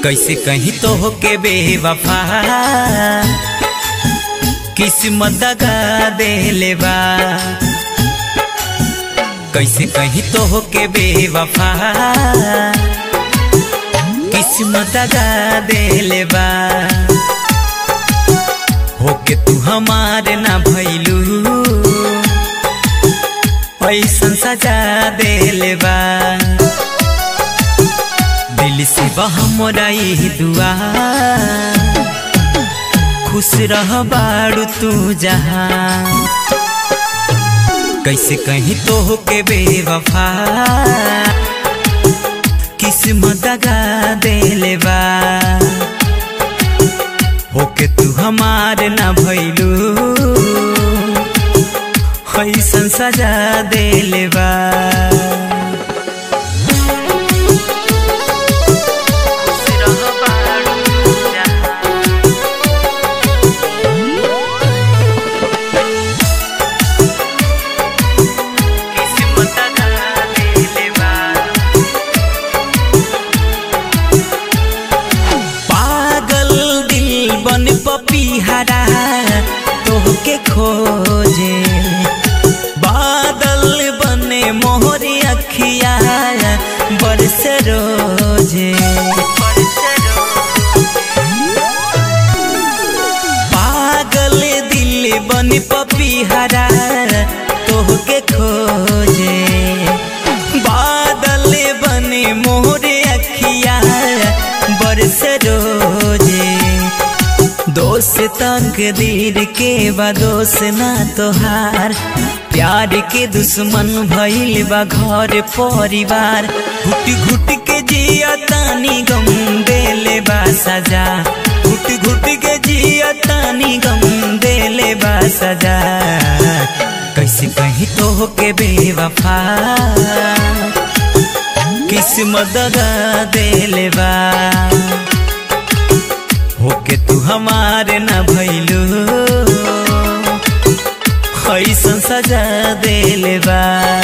कैसे कहीं तो होके बेवफा किस्मत दगा देले बा कैसे कहीं तो होके बेवफा किस्मत दगा देले बा होके तू हमारे ना भैलू ऐसन सजा देले बा दिल से बहमोरा ही दुआ खुश रह बाड़ू तू जहाँ कैसे कहीं तो होके बेवफा किस्मत दगा देले बा होके तू हमार ना भैलू ऐसन सजा देले बा पागल दिल बन पपीहरा तोहके खोजे बादल बने मोहरी अखिया बरस रोजे पागल दिल बन पपीहरा तोहके खोजे बादल बने मोहरे अखिया बरस रोजे दोस्त तकदीर के बा दोस्त ना तोहार प्यार के दुश्मन भइल बा घर परिवार घुट घुट के जिया तानी गम देले बा सजा घुट घुट के जिया तानी गम देले बा सजा कैसे कहीं तो होके बेवफा किस्मत दगा देले बा होके तू हमारे न भैलू ऐसन सजा देले बा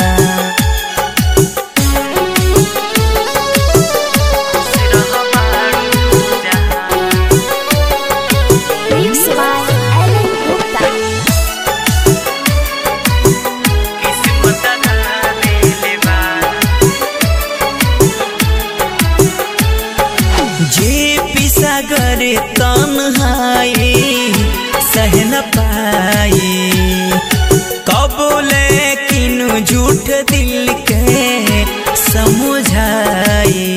Mixed by Ellen Gupta. किस्मत दगा देले बा जे पिसा करे तन्हाई सह न पाई कबूले किनु झूठ दिल के समझाई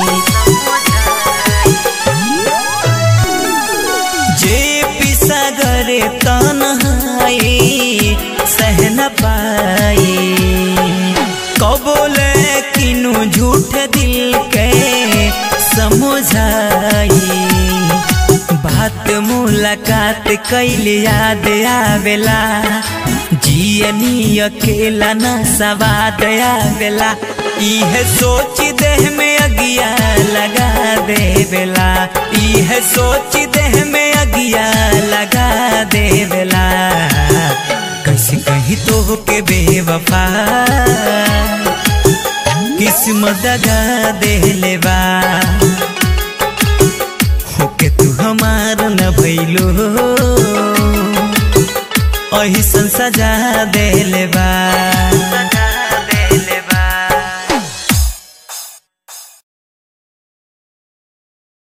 जे पिसा करे तन्हाई सह न पाई कबूले किनु झूठ दिल के समझाई बात मुलाकात कैल याद आवेला जियनी अकेला न सवाद आवेला इहे सोच देह में अगिया लगा देवेला इहे सोच देह में अगिया लगा देवेला कैसे कहीं तो के बेवफा किस्मत दगा देले बा होके तू हमार न भैलो ऐसन सजा देले बा